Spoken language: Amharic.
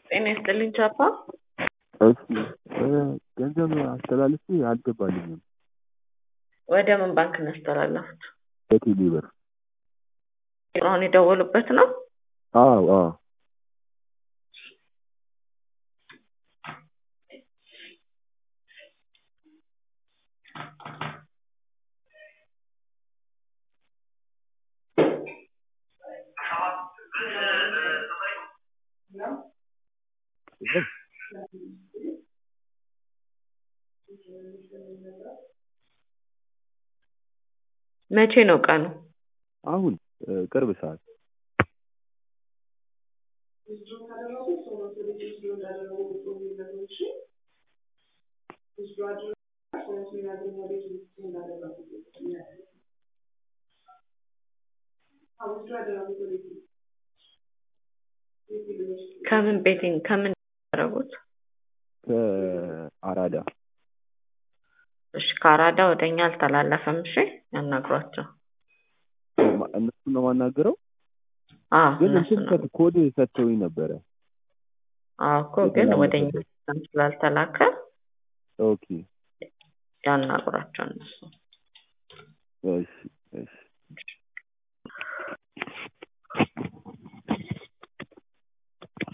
ጤና ይስጥልኝ ቻፓ። እሺ ገንዘብ አስተላልፌ አልገባልኝም። ወደ ምን ባንክ ነው ያስተላለፉት? በቴሌ ብር። አሁን የደወሉበት ነው? አዎ አዎ። መቼ ነው ቀኑ? አሁን ቅርብ ሰዓት ከምን ቤቲንግ ከምን ያደረጉት? ከአራዳ እሺ ከአራዳ ወደ እኛ አልተላለፈም። እሺ ያናግሯቸው። እነሱን ነው የማናገረው። አዎ ግን እነሱ እንትን ነው። ሰጥ- ኮድ ሰጥተውኝ ነበረ። አዎ እኮ ግን ወደ እኛ ሲስተም ስላልተላከ ኦኬ ያናግሯቸው እነሱ